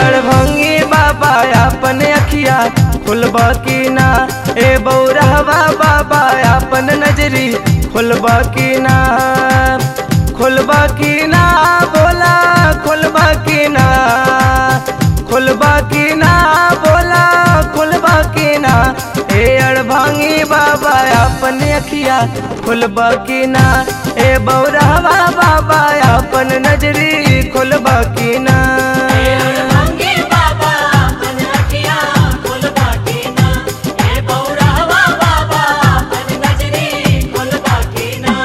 अड़भंगी बाबा अपन अखिया खुलबा की ना ए बौरहवा बाबा अपन नजरी खुलबा की ना खुलबा की ना बोला खुलबा की ना खुलबा की ना बोला खुलबा की ना ए अड़भंगी बाबा अपन अखिया खुलबा की ना ए बौरहवा बाबा अपन नजरी खुलबा की ना मंगे बाबा अपन अखियाँ खुलबा के ना हे बौरावा बाबा अपन नजरी खुलबा के ना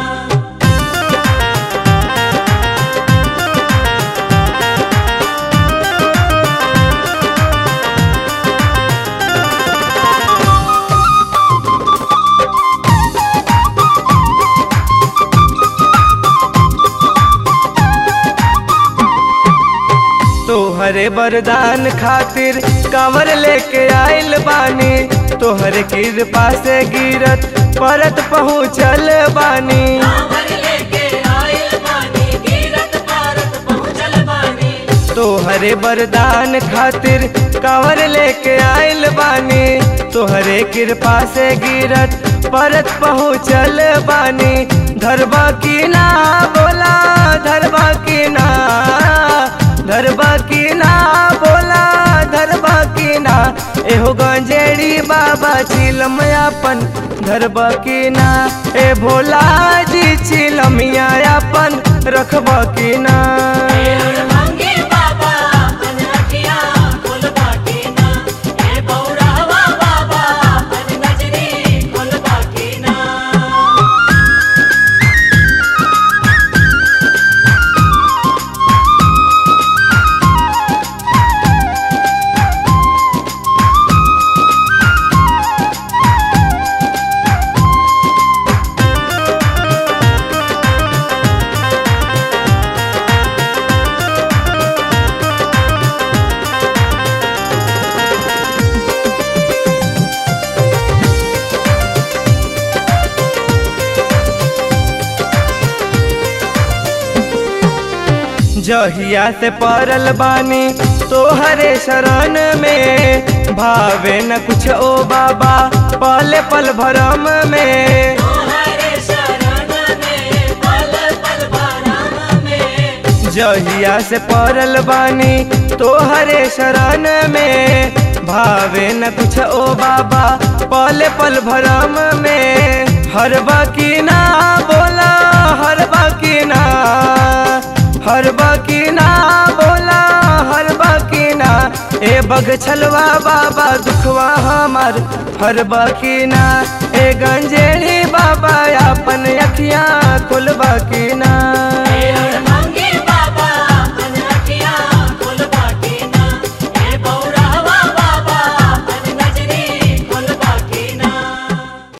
तोहरे वरदान खातिर कांवर लेके आइल बानी तोहरे कृपा से गिरत परत पहुँचल बानी कांवर लेके आइल बानी गिरत भारत पहुँचल बानी तोहरे वरदान खातिर कांवर लेके आइल बानी तोहरे कृपा से गिरत परत पहुँचल बानी धरबा की ना बोला धरबा की ना धरबा की ना बोला धरबा की ना एहो गंजेड़ी बाबा चिलम अपन धरबा की ना ए भोला जी चिलमिया अपन रखबा की ना मंगे बाबा अपन अखियाँ खुलबा के ना हे बौरावा बाबा अपन नजरी खुलबा के ना जहिया से पड़ल बानी तोहरे शरण में भावे न कुछ ओ बाबा पल पल भरम में तोहरे शरण में पल पल भरम में जहिया से पड़ल बानी तोहरे शरण में भावे न कुछ ओ बाबा पल पल भरम में हर बाकी ना बोला हर बाकी ना हर बाकी ना बोला हर बाकी ना ए बग छलवा बाबा दुखवा हमार हर बाकी ना ए गंजेड़ी बाबा अपन अखियाँ खुलबा की ना